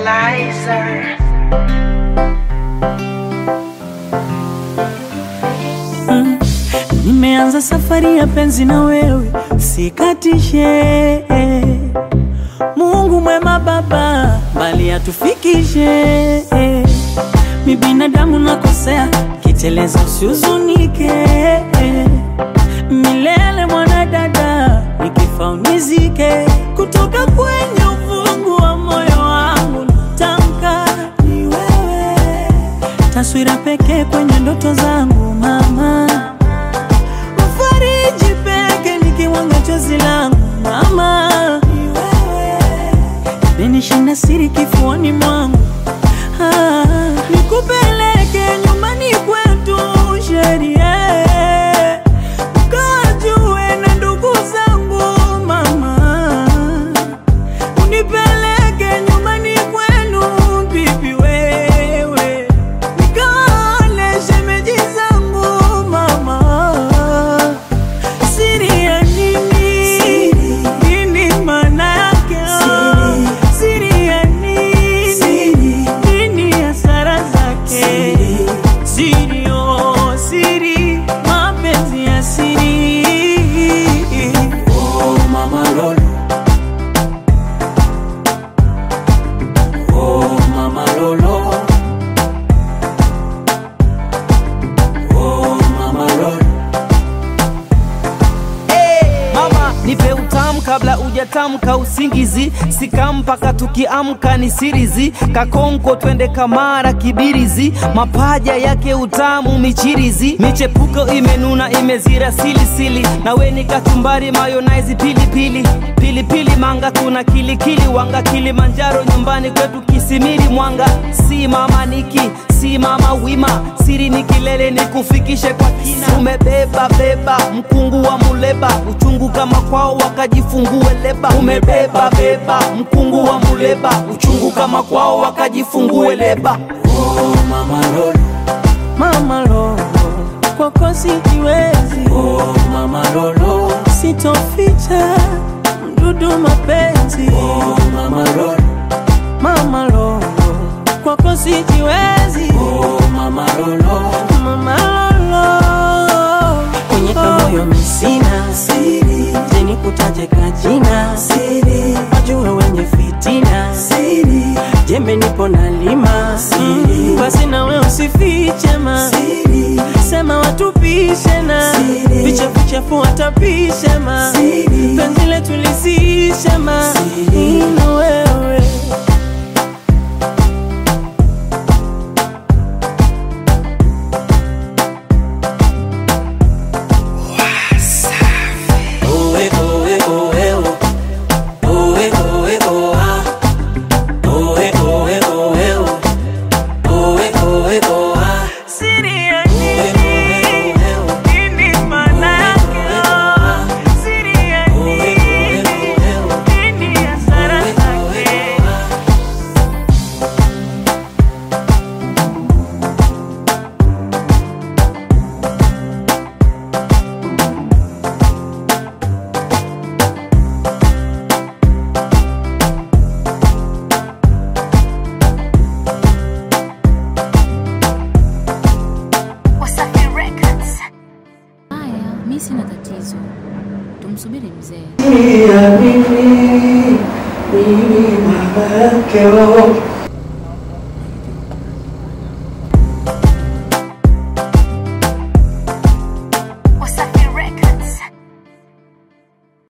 Lizer. Nimeanza safari ya penzi na wewe, sikatishe. Mungu mwema Baba, mbali atufikishe. Mi binadamu nakosea, kiteleza usihuzunike. Milele mwanadada, nikifa unizike. Kutoka kwenye ufungu wa moyo wangu natamka ni wewe, taswira pekee kwenye ndoto zangu mama Mfariji peke nikiwanga chozi langu mama, ni wewe menishinda siri kifuani mwangu ah, nikupeleke nyumbani kwetu sheria ukajue na ndugu zangu mama, unipeleke nyumbani kwenu bibi wewe nikaone shemeji zangu mama Siri ya nini? Nini maana yake? Siri ya nini? Nini hasara zake? Siri, oh, siri, mapenzi ya siri. Oh mama Lolo Oh mama Lolo Oh mama Lolo Mama nipe utamu kabla ujatamka usingizi, sika mpaka tukiamka ni sirizi, kakonko twende kamara kibirizi, mapaja yake utamu michirizi, michepuko imenuna imezira silisili, nawe ni kachumbari mayonnaise pilipili pilipili manga tuna kilikili wanga Kilimanjaro nyumbani kwetu Kisimiri Mwanga, si mama niki si mama wima, siri ni kilele ni kufikishe kwa kina. Umebeba beba mkungu wa muleba, uchungu kama kwao wakajifungue leba. Umebeba beba mkungu wa muleba, uchungu kama kwao wakajifungue leba. Oh mama Lolo Mama Lolo, kwako sijiwezi, Oh mama Lolo sitoficha mdudu mapenzi. Oh mama Lolo Mama Lolo, kwako sijiwezi. Oh mama Lolo Mama Lolo, kwenye kamoyo misina siri, jeni kutaje kajina siri, wajue wenye fitina siri, jembe nipo na lima siri, basi nawe usifiche ma siri, sema watupishe na vichafu chafu watapishe ma siri, penzi letu lisishe ma siri, na wewe Oe oe oe o Oe oe o ah Oe oe oe o Oe oe o ah siri ya Oe nini? oe oe o Nini maana yake? Siri ya nini? Nini hasara zake? Wasafi Records. Haya, mi sina tatizo, tumsubiri mzee. ya mimi mimi baba yake wewe